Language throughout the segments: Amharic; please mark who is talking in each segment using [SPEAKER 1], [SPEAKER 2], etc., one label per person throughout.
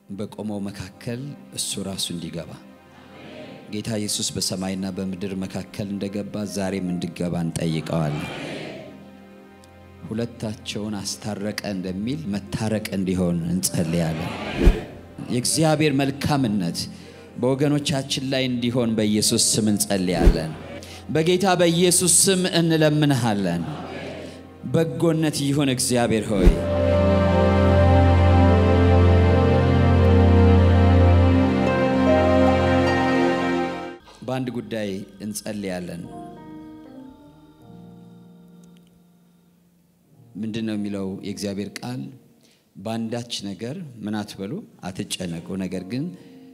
[SPEAKER 1] በቆመው መካከል እሱ ራሱ እንዲገባ ጌታ ኢየሱስ በሰማይና በምድር መካከል እንደገባ ዛሬም እንዲገባ እንጠይቀዋለን። ሁለታቸውን አስታረቀ እንደሚል መታረቅ እንዲሆን እንጸልያለን። የእግዚአብሔር መልካምነት በወገኖቻችን ላይ እንዲሆን በኢየሱስ ስም እንጸልያለን። በጌታ በኢየሱስ ስም እንለምንሃለን። በጎነት ይሁን እግዚአብሔር ሆይ በአንድ ጉዳይ እንጸልያለን። ምንድን ነው የሚለው የእግዚአብሔር ቃል? በአንዳች ነገር ምን አትበሉ፣ አትጨነቁ፣ ነገር ግን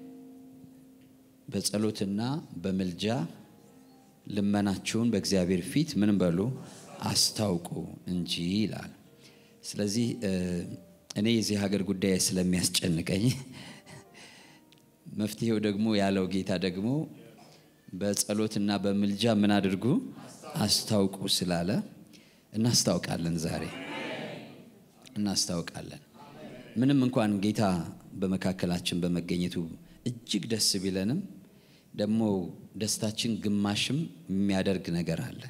[SPEAKER 1] በጸሎትና በምልጃ ልመናችሁን በእግዚአብሔር ፊት ምን በሉ አስታውቁ እንጂ ይላል። ስለዚህ እኔ የዚህ ሀገር ጉዳይ ስለሚያስጨንቀኝ መፍትሄው ደግሞ ያለው ጌታ ደግሞ በጸሎትና በምልጃ ምን አድርጉ አስታውቁ ስላለ እናስታውቃለን። ዛሬ እናስታውቃለን። ምንም እንኳን ጌታ በመካከላችን በመገኘቱ እጅግ ደስ ቢለንም ደግሞ ደስታችን ግማሽም የሚያደርግ ነገር አለ።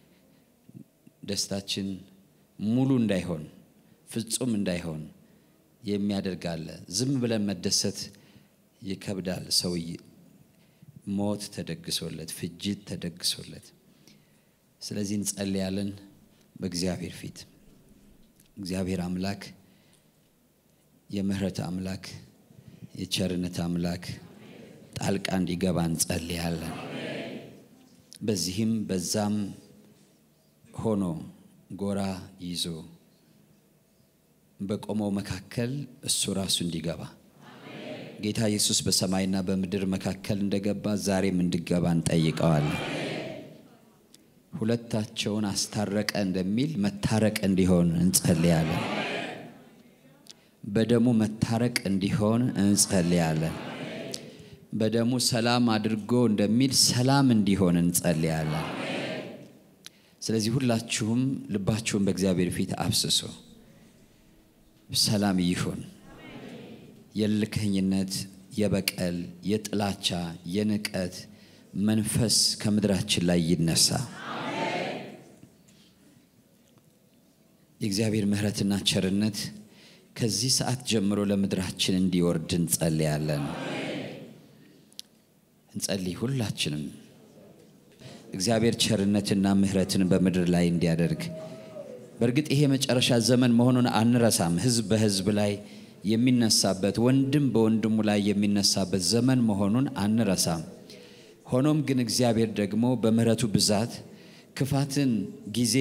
[SPEAKER 1] ደስታችን ሙሉ እንዳይሆን ፍጹም እንዳይሆን የሚያደርግ አለ። ዝም ብለን መደሰት ይከብዳል። ሰውዬ ሞት ተደግሶለት፣ ፍጅት ተደግሶለት። ስለዚህ እንጸልያለን በእግዚአብሔር ፊት እግዚአብሔር አምላክ የምህረት አምላክ የቸርነት አምላክ ጣልቃ እንዲገባ እንጸልያለን። በዚህም በዛም ሆኖ ጎራ ይዞ በቆመው መካከል እሱ ራሱ እንዲገባ ጌታ ኢየሱስ በሰማይና በምድር መካከል እንደገባ ዛሬም እንዲገባ እንጠይቀዋለን። ሁለታቸውን አስታረቀ እንደሚል መታረቅ እንዲሆን እንጸልያለን። በደሙ መታረቅ እንዲሆን እንጸልያለን። በደሙ ሰላም አድርጎ እንደሚል ሰላም እንዲሆን እንጸልያለን። ስለዚህ ሁላችሁም ልባችሁን በእግዚአብሔር ፊት አብስሶ ሰላም ይሁን። የልከኝነት፣ የበቀል፣ የጥላቻ፣ የንቀት መንፈስ ከምድራችን ላይ ይነሳ። የእግዚአብሔር ምሕረትና ቸርነት ከዚህ ሰዓት ጀምሮ ለምድራችን እንዲወርድ እንጸልያለን። እንጸልይ ሁላችንም እግዚአብሔር ቸርነትና ምሕረትን በምድር ላይ እንዲያደርግ። በእርግጥ ይሄ የመጨረሻ ዘመን መሆኑን አንረሳም። ሕዝብ በሕዝብ ላይ የሚነሳበት፣ ወንድም በወንድሙ ላይ የሚነሳበት ዘመን መሆኑን አንረሳም። ሆኖም ግን እግዚአብሔር ደግሞ በምሕረቱ ብዛት ክፋትን ጊዜ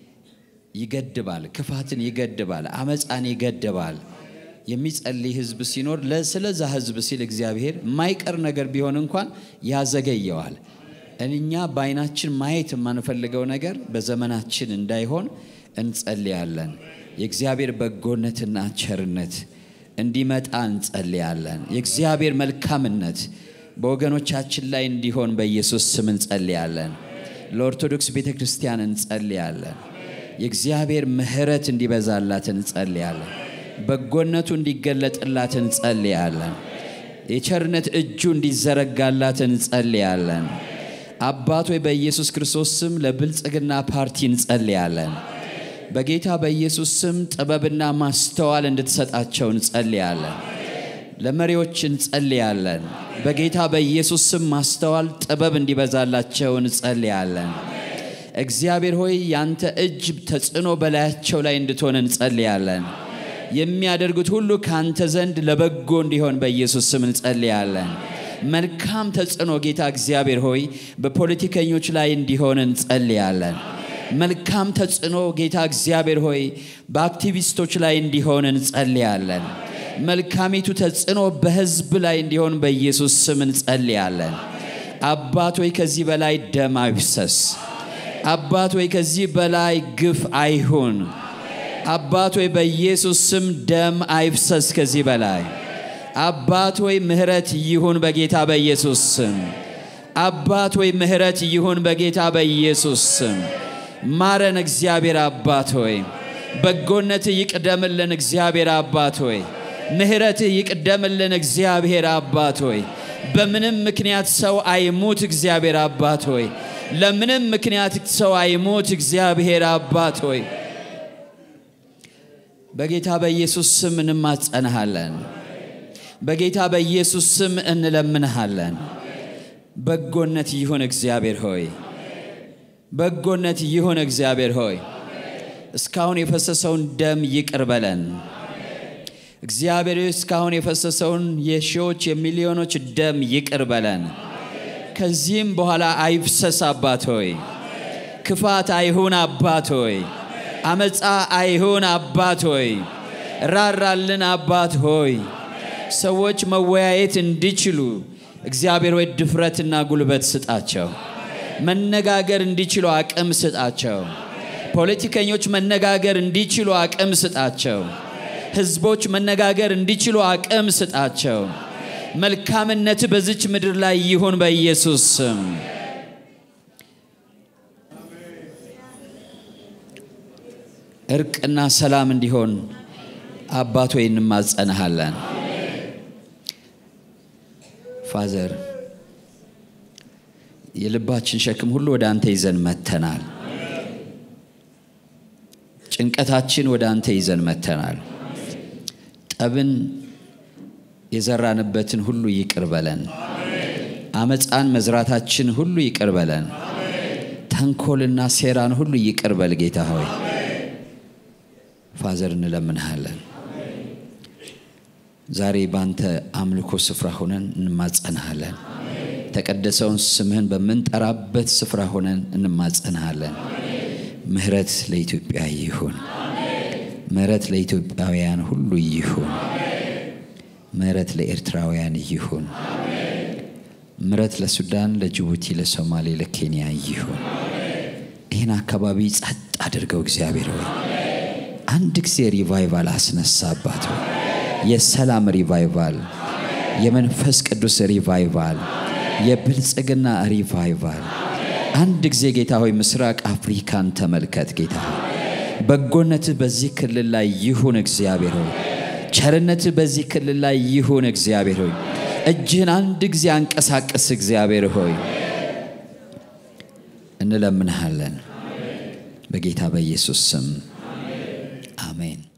[SPEAKER 1] ይገድባል፣ ክፋትን ይገድባል፣ አመፃን ይገድባል። የሚጸልይ ህዝብ ሲኖር ስለዛ ህዝብ ሲል እግዚአብሔር የማይቀር ነገር ቢሆን እንኳን ያዘገየዋል። እኛ በዓይናችን ማየት የማንፈልገው ነገር በዘመናችን እንዳይሆን እንጸልያለን። የእግዚአብሔር በጎነትና ቸርነት እንዲመጣ እንጸልያለን። የእግዚአብሔር መልካምነት በወገኖቻችን ላይ እንዲሆን በኢየሱስ ስም እንጸልያለን። ለኦርቶዶክስ ቤተ ክርስቲያን እንጸልያለን። የእግዚአብሔር ምሕረት እንዲበዛላት እንጸልያለን። በጎነቱ እንዲገለጥላት እንጸልያለን። የቸርነት እጁ እንዲዘረጋላት እንጸልያለን። አባት ሆይ በኢየሱስ ክርስቶስ ስም ለብልጽግና ፓርቲ እንጸልያለን። በጌታ በኢየሱስ ስም ጥበብና ማስተዋል እንድትሰጣቸው እንጸልያለን። ለመሪዎች እንጸልያለን። በጌታ በኢየሱስ ስም ማስተዋል፣ ጥበብ እንዲበዛላቸው እንጸልያለን። እግዚአብሔር ሆይ ያንተ እጅ ተጽዕኖ በላያቸው ላይ እንድትሆን እንጸልያለን። የሚያደርጉት ሁሉ ከአንተ ዘንድ ለበጎ እንዲሆን በኢየሱስ ስም እንጸልያለን። መልካም ተጽዕኖ ጌታ እግዚአብሔር ሆይ በፖለቲከኞች ላይ እንዲሆን እንጸልያለን። መልካም ተጽዕኖ ጌታ እግዚአብሔር ሆይ በአክቲቪስቶች ላይ እንዲሆን እንጸልያለን። መልካሚቱ ተጽዕኖ በሕዝብ ላይ እንዲሆን በኢየሱስ ስም እንጸልያለን። አባት ሆይ ከዚህ በላይ ደም አይፍሰስ። አባት ሆይ ከዚህ በላይ ግፍ አይሁን። አባት ሆይ በኢየሱስ ስም ደም አይፍሰስ ከዚህ በላይ አባት ሆይ ምሕረት ይሁን በጌታ በኢየሱስ ስም። አባት ሆይ ምሕረት ይሁን በጌታ በኢየሱስ ስም። ማረን እግዚአብሔር አባት ሆይ በጎነት ይቅደምልን እግዚአብሔር አባት ሆይ ምሕረትህ ይቅደምልን እግዚአብሔር አባት ሆይ። በምንም ምክንያት ሰው አይሙት እግዚአብሔር አባት ሆይ። ለምንም ምክንያት ሰው አይሙት እግዚአብሔር አባት ሆይ። በጌታ በኢየሱስ ስም እንማጸንሃለን። በጌታ በኢየሱስ ስም እንለምንሃለን። በጎነት ይሁን እግዚአብሔር ሆይ፣ በጎነት ይሁን እግዚአብሔር ሆይ። እስካሁን የፈሰሰውን ደም ይቅር በለን እግዚአብሔር ሆይ፣ እስካሁን የፈሰሰውን የሺዎች የሚሊዮኖች ደም ይቅር በለን። ከዚህም በኋላ አይፍሰስ አባት ሆይ። ክፋት አይሁን አባት ሆይ። አመፃ አይሁን አባት ሆይ። ራራልን አባት ሆይ። ሰዎች መወያየት እንዲችሉ እግዚአብሔር ሆይ ድፍረትና ጉልበት ስጣቸው። መነጋገር እንዲችሉ አቅም ስጣቸው። ፖለቲከኞች መነጋገር እንዲችሉ አቅም ስጣቸው። ህዝቦች መነጋገር እንዲችሉ አቅም ስጣቸው። መልካምነት በዚች ምድር ላይ ይሁን በኢየሱስ ስም። እርቅና ሰላም እንዲሆን አባት ሆይ እንማጸንሃለን። ፋዘር የልባችን ሸክም ሁሉ ወደ አንተ ይዘን መተናል። ጭንቀታችን ወደ አንተ ይዘን መተናል። ጠብን የዘራንበትን ሁሉ ይቅር በለን። አመፃን መዝራታችን ሁሉ ይቅር በለን። ተንኮልና ሴራን ሁሉ ይቅር በል ጌታ ሆይ ፋዘር እንለምንሃለን። ዛሬ ባንተ አምልኮ ስፍራ ሆነን እንማጸንሃለን። የተቀደሰውን ስምህን በምንጠራበት ስፍራ ሆነን እንማጸንሃለን። ምህረት ለኢትዮጵያ ይሁን። ምህረት ለኢትዮጵያውያን ሁሉ ይሁን። ምህረት ለኤርትራውያን ይሁን። ምህረት ለሱዳን፣ ለጅቡቲ፣ ለሶማሌ፣ ለኬንያ ይሁን። ይህን አካባቢ ጸጥ አድርገው እግዚአብሔር ሆይ አንድ ጊዜ ሪቫይቫል አስነሳባት ሆይ የሰላም ሪቫይቫል፣ የመንፈስ ቅዱስ ሪቫይቫል፣ የብልጽግና ሪቫይቫል። አንድ ጊዜ ጌታ ሆይ ምስራቅ አፍሪካን ተመልከት ጌታ ሆይ በጎነትህ በዚህ ክልል ላይ ይሁን እግዚአብሔር ሆይ ቸርነትህ በዚህ ክልል ላይ ይሁን እግዚአብሔር ሆይ እጅህን አንድ ጊዜ አንቀሳቀስ እግዚአብሔር ሆይ እንለምንሃለን በጌታ በኢየሱስ ስም አሜን።